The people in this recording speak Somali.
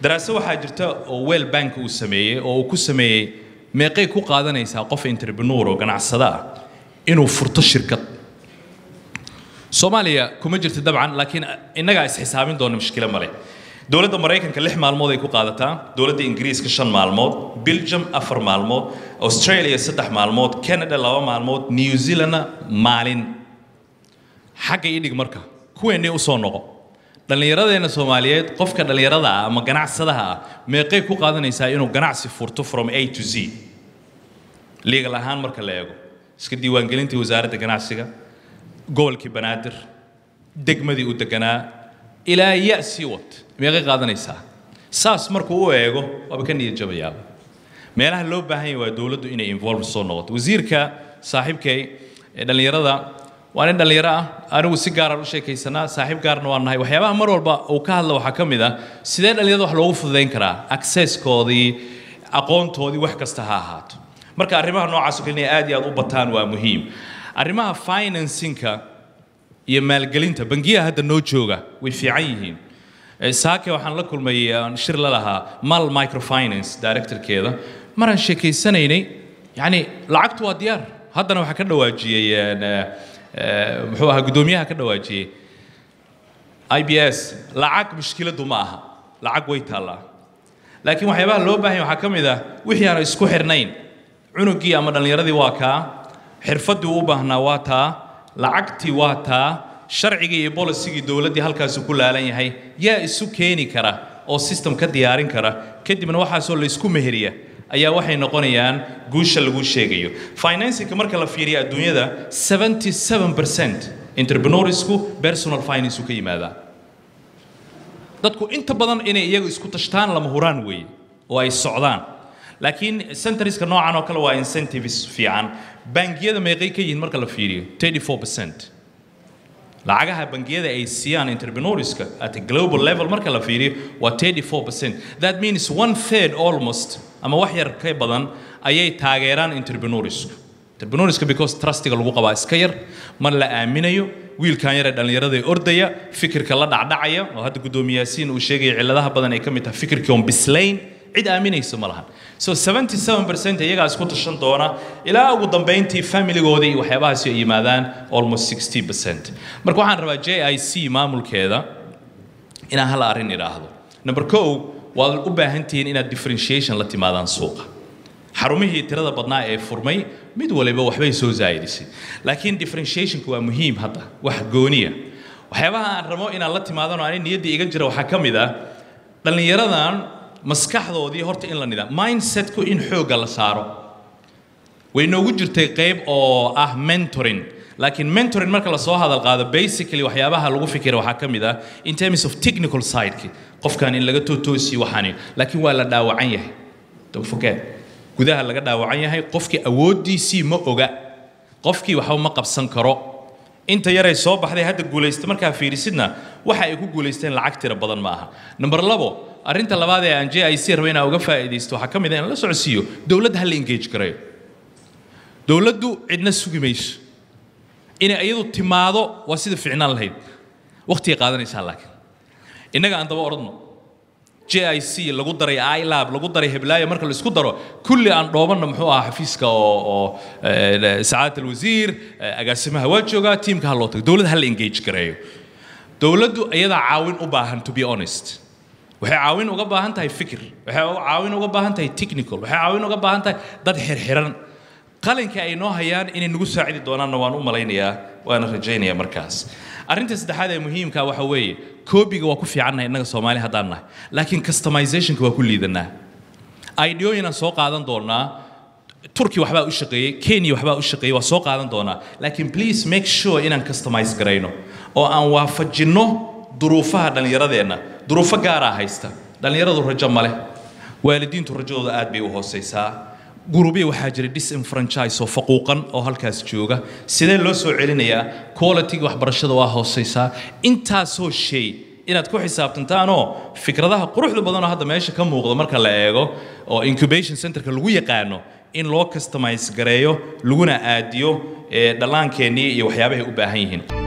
daraaso waxaa jirta oo weel bank uu sameeyey oo uu ku sameeyey meeqay ku qaadanaysaa qof entrepreneur oo ganacsada ah inuu furto shirkad soomaaliya kuma jirto dabcan laakiin innagaa isxisaabin doona mushkilo male dowladda maraykanka lix maalmood ay ku qaadataa dowladda ingiriiska shan maalmood belgium afar maalmood australia saddex maalmood canada laba maalmood new zealandna maalin xagga idhig marka kuweennii usoo noqo dhallinyaradeenna soomaaliyeed qofka dhallinyarada ah ama ganacsadaha ah meeqay ku qaadanaysaa inuu ganacsi furto from a to z legal ahaan marka la eego iska diiwaangelintii wasaaradda ganacsiga gobolkii banaadir degmadii u deganaa ilaa ya sii wat meeqay qaadanaysaa saas markuu u eego waaba ka niyad jabayaaba meelaha loo baahan yahay waa dowladdu inay involve soo noqoto wasiirka saaxiibkay ee dhallinyarada waa nin dhallinyaro ah anigu si gaaraan u sheekaysanaa saaxiib gaarna waan nahay waxyaabaha mar walba uu ka hadla waxaa ka mid ah sidee dhallinyarada wax loogu fududayn karaa accesskoodii aqoontoodii wax kasta ha ahaato marka arrimaha noocaas oo kale inay aad iyo aad u bataan waa muhiim arrimaha financinka iyo maalgelinta bangiyaha hadda noo jooga way fiican yihiin saake waxaan la kulmay aan shir la lahaa mal microfinance directorkeeda maraan sheekaysanaynay yacni lacagtu waa diyaar haddana waxaa ka dhawaajiyey muxuu ahaa guddoomiyaha ka dhawaajiyey i b s lacag mushkiladu ma aha lacag way taallaa laakiin waxyaabaha loo baahan yahay waxaa ka mid ah wixii aan isku xirnayn cunugii ama dhallinyaradii waa kaa xirfaddii u baahnaa waa taa lacagtii waa taa sharcigii iyo bolisigii dowladdii halkaasu ku laalan yahay yaa isu keeni kara oo system ka diyaarin kara kadibna waxaasoo la isku meheriya ayaa waxay noqonayaan guusha lagu sheegayo financingka marka la fiiriyo adduunyada 77% entrepreneurisku personal finance uu ka yimaadaa dadku inta badan inay iyagu isku tashtaan lama huraan weeye oo ay socdaan laakiin centriska noocan oo kale waa incentives fiican bangiyada meeqay ka yihiin marka la fiiriyo 34% lacagaha bangiyada ay siiyaan entrepreneurska at a global level marka la fiiriyo waa 34% that means one third almost ama wax yar ka badan ayay taageeraan entrepreneursku entrepreneurska because trustiga lagu qabaa iska yar mar la aaminayo wiilkan yar ee dhallinyarada ee ordaya fikirka la dhacdhacaya oo hadda guddoomiye yaasiin uu sheegaya cilladaha badan ay ka mid tahay fikirkii oon bislayn cid aaminaysa ma lahan so 77% iyagaa isku tashan doona ilaa ugu dambayntii familigooda iyo waxyaabahaasi ay yimaadaan almost 60% marka waxaan rabaa j i c maamulkeeda inaan hal arrin idhaahdo number kow waad u baahan tihiin inaad differentiation la timaadaan suuqa xarumihii tirada badnaa ee furmay mid waliba waxbay soo zaa'idisay laakiin differentiationku waa muhiim hadda wax gooniya waxyaabaha aan rabo inaan la timaadano ani niyadda iga jira waxaa ka mid ah dhallinyaradan maskaxdoodii horta in la nidaam mindsetku in xoogga la saaro way noogu jirtay qayb oo ah mentoring laakiin mentoring marka la soo hadal qaado basically waxyaabaha lagu fikira waxaa ka mid ah in terms of technical sideki qofkan in laga tootoosiyo waxaani laakiin waa la dhaawacan yahay don't forget gudaha laga dhaawacan yahay qofkii awooddiisii ma oga qofkii waxba ma qabsan karo inta yaray soo baxday hadda guulaysta markaa fiirisidna waxa ay ku guulaysteen lacag tira badan ma aha number labo arrinta labaad ee aan j i c raba inaan uga faa'iidaysto waxaa ka mid ah in la socodsiiyo dowladda ha la engage gareeyo dowladdu cidna sugi mayso inay iyadu timaado waa sida ficnaan lahayd waqtigay qaadanaysaa laakiin innaga aan daba odhanno j i c lagu daray ilab lagu daray heblaayo marka la isku daro kulli aan dhoobanna muxuu ahaa xafiiska oo oo sacaadat alwasiir agaasimaha waa joogaa tiimka ha loo tago dowladda ha la engage gareeyo dowladdu iyadaa caawin u baahan to be honest waxay caawin uga baahan tahay fikir waxay caawin uga baahan tahay technical waxay caawin uga baahan tahay dad xirxiran qalinka ay noo hayaan inay nagu saacidi doonaanna waan u malaynayaa waana rajaynayaa markaas arrinta saddexaad ee muhiimka waxa weeye koobiga waa ku fiicannahay innaga soomaali haddaan nahay laakiin customizationka waa ku liidanaa ideooyinaan soo qaadan doonaa turki waxbaa u shaqeeyey kenya waxbaa u shaqeeyey waa soo qaadan doonaa laakiin please make sure inaan customize garayno oo aan waafajinno duruufaha dhallinyaradeenna duruufo gaaraa haysta dhallinyaradu rajo ma leh waalidiintu rajadooda aad bay u hoosaysaa gurubya waxaa jira disenfranchise oo faquuqan oo halkaas jooga sidee loo soo celinayaa qualityga waxbarashada waa hoosaysaa intaasoo shay inaad ku xisaabtantaanoo fikradaha quruxda badanoo hadda meesha ka muuqda marka la eego oo incubation centerka lagu yaqaano in loo customize gareeyo laguna aadiyo dhallaankeennii iyo waxyaabahay u baahan yihiin